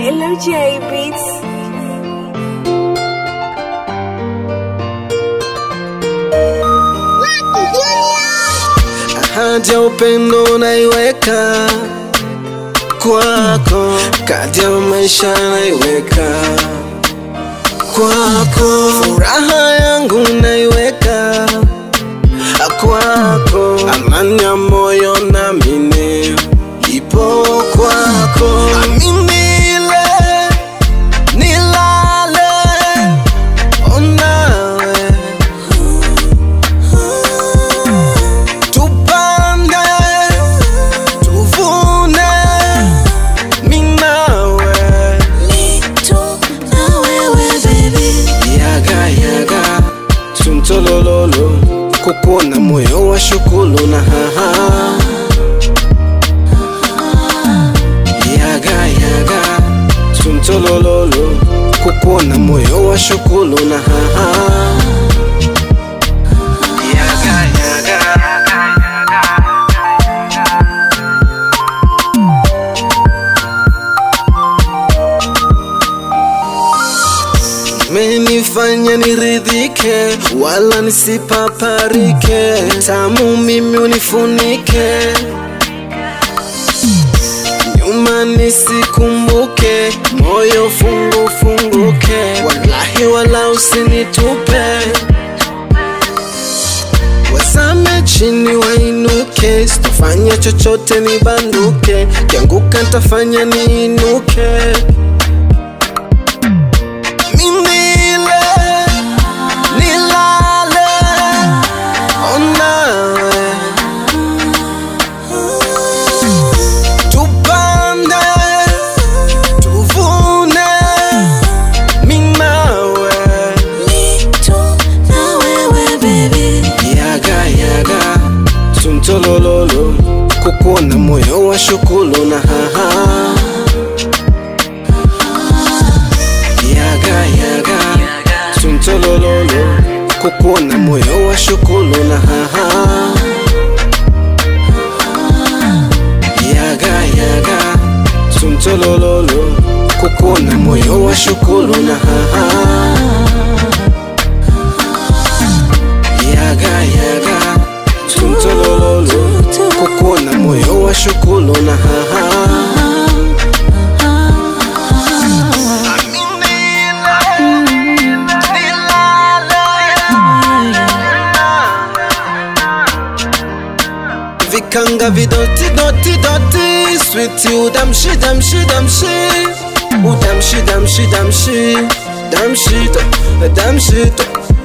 LJ Beats. ahadi ya upendo naiweka kwako, kati ya maisha naiweka kwako, furaha yangu naiweka kwako, amani ya moyo namini ipo kwako, aminile nilale onawe tupande tuvune minawe yaga yaga tumtolololo kukuona moyo wa shukulu na haha yaga yaga tumtolololo kukuona moyo wa shukulu na haha yaga yaga menifanya niridhike wala nisipaparike tamu mimi unifunike nyuma nisikumbuke moyo fungu funguke wallahi wala usinitupe wasame chini wainuke sitofanya chochote nibanduke kianguka ntafanya niinuke Minile, nilale, onawe. Tupande, tuvune, minawe. Yaga, yaga, tumtolololo kukuona moyo wa shukulu na haha yaga yaga tumtolololo kukuona moyo wa shukulu na haha yaga yaga tumtolololo kukuona moyo wa shukulu na haha yaga yaga tumtolololo kukuona moyo wa shukulu na haha vikanga vidoti doti doti switi udamshi damshi damshi udamshi damshi damshi damshi to damshi to